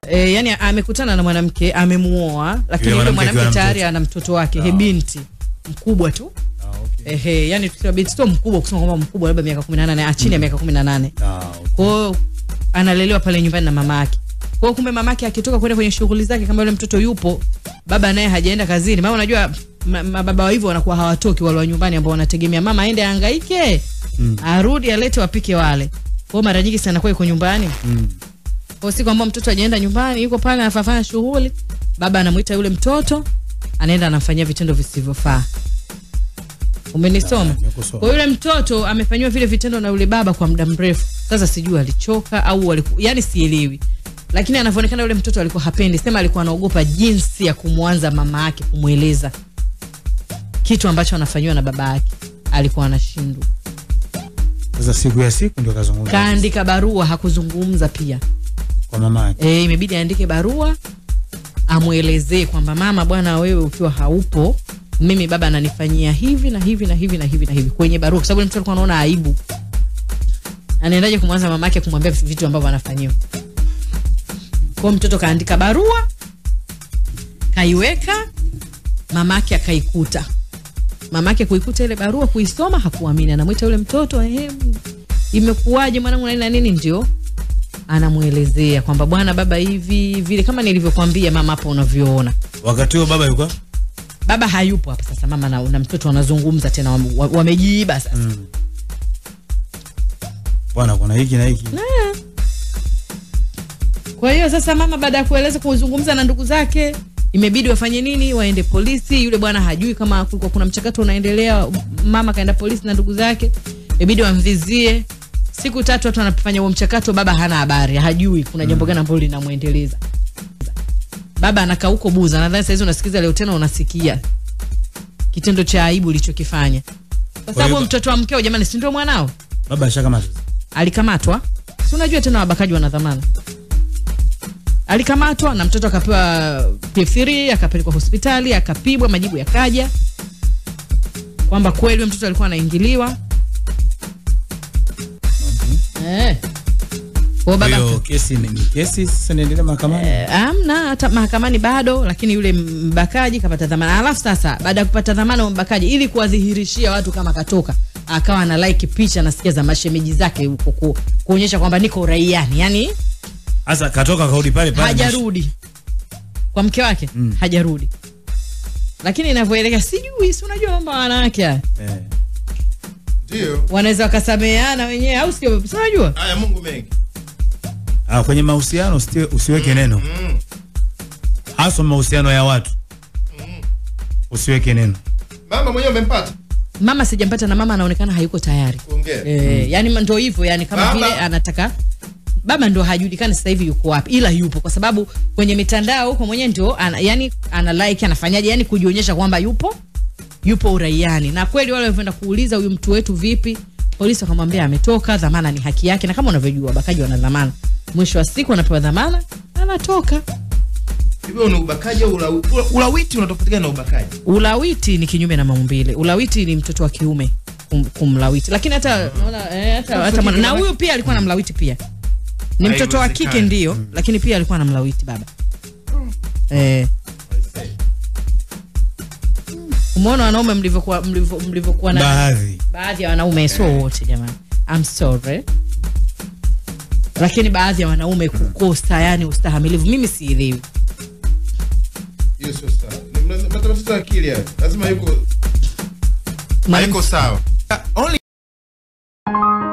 e, yani amekutana na mwanamke amemuoa lakini Yule yule mwanamke mwanamke akiwa na tayari mtoto. ana mtoto wake he binti mkubwa tu Ah, okay. ehe yani tukisema binti sio mkubwa kusema kwamba mkubwa labda miaka 18 ah, chini ya miaka 18 Ah, okay. kwa hiyo analelewa pale nyumbani na mama yake kwa hiyo kumbe mama yake akitoka kwenda kwenye shughuli zake kama yule mtoto yupo baba naye hajaenda kazini mama unajua ma- mababa wa hivyo wanakuwa hawatoki wale wa nyumbani ambao wanategemea mama aende ahangaike Mm. arudi alete wapike wale kwa hiyo mara nyingi sana kwa yuko nyumbani Mm. kwa siku ambao mtoto ajaenda nyumbani yuko pale anafanya shughuli baba anamuita yule mtoto anaenda anamfanyia vitendo visivyofaa umenisoma nimekusoma. kwa yule mtoto amefanyiwa vile vitendo na yule baba kwa muda mrefu sasa sijui alichoka au aliku, yani sielewi lakini anavyoonekana yule mtoto alikuwa hapendi sema alikuwa anaogopa jinsi ya kumwanza mama yake kumweleza kitu ambacho anafanyiwa na baba yake alikuwa anashindwa Sasa siku ya siku ndio kazungumza kaandika barua hakuzungumza pia kwa mama yake. e, imebidi aandike barua amwelezee kwamba mama bwana wewe ukiwa haupo mimi baba ananifanyia hivi na hivi na hivi na hivi na hivi kwenye barua kwa sababu yule mtoto alikuwa anaona aibu anaendaje kumwanza mama yake kumwambia vitu ambavyo anafanyiwa kwao mtoto kaandika barua kaiweka mamake akaikuta mamake kuikuta ile barua kuisoma hakuamini anamwita yule mtoto ehe imekuwaje mwanangu na nini na nini ndio anamwelezea kwamba bwana baba hivi vile kama nilivyokwambia mama hapo unavyoona Wakati huo baba yuko baba hayupo hapa sasa mama na, na mtoto wanazungumza tena wame- wa- wamejiiba sasa Mm. bwana, kuna hiki na hiki. kwa hiyo sasa mama baada ya kueleza kuzungumza na ndugu zake imebidi wafanye nini waende polisi yule bwana hajui kama kulikuwa kuna mchakato unaendelea mama kaenda polisi na ndugu zake imebidi wamvizie siku tatu watu wanafanya huo mchakato baba hana habari hajui kuna jambo gani ambalo linamwendeleza baba anakaa huko buza nadhani sahizi unasikiza leo tena unasikia kitendo cha aibu ulichokifanya kwa sababu hiyo- mtoto wa mkeo jamani si ndio mwanao Baba ashakamata. alikamatwa si unajua tena wabakaji wana dhamana alikamatwa na mtoto akapewa P3 akapelekwa hospitali akapigwa majibu yakaja kwamba kweli huyo mtoto alikuwa anaingiliwa eh. Kwa Kwa baba hiyo kesi ni ni kesi sasa inaendelea mahakamani. Eh, amna hata mahakamani bado lakini yule mbakaji kapata dhamana alafu sasa baada ya kupata dhamana wa mbakaji ili kuwadhihirishia watu kama katoka akawa na like picha nasikia za mashemeji zake huko ku, kuonyesha kwamba niko uraiani yani Sasa katoka kaudi pale pale. hajarudi kwa mke wake Mm. hajarudi lakini inavyoelekea sijui si unajua mambo ya wanawake haya Eh. ndio wanaweza wakasameheana wenyewe au sio si unajua haya mungu mengi Ah, kwenye mahusiano usitie- usiweke neno. mm. Hasa mahusiano ya watu. Usiweke neno. mama mwenyewe umempata mama sijampata na mama anaonekana hayuko tayari kuongea Eh, yani ndo hivyo yani kama Baba. vile anataka baba ndo hajulikani sasa hivi yuko wapi ila yupo kwa sababu kwenye mitandao huko mwenyewe ndio ana, yani ana like anafanyaje yani kujionyesha kwamba yupo yupo uraiani na kweli wale walivyoenda kuuliza huyu mtu wetu vipi polisi wakamwambia ametoka dhamana ni haki yake na kama unavyojua wabakaji wana dhamana mwisho wa siku anapewa dhamana anatoka hivyo ni ubakaji au ula- ula- ulawiti unatofautiana na ubakaji ulawiti ni kinyume na maumbile ulawiti ni mtoto wa kiume kum, kumlawiti lakini hata naona eh, hata, hata mwana- na huyu pia alikuwa anamlawiti pia ni mtoto wa kike Haiwezekani. ndio lakini pia alikuwa anamlawiti baba eh, umeona wanaume mlivyokuwa mlivyo- mlivyokuwa na Baadhi. baadhi ya wanaume sio wote jamani I'm sorry lakini baadhi ya wanaume kukosa yani ustahamilivu mimi sielewi hiyo sio sawa Ni mna- matatizo ya akili hayo lazima yuko Mwalimu- hayuko sawa only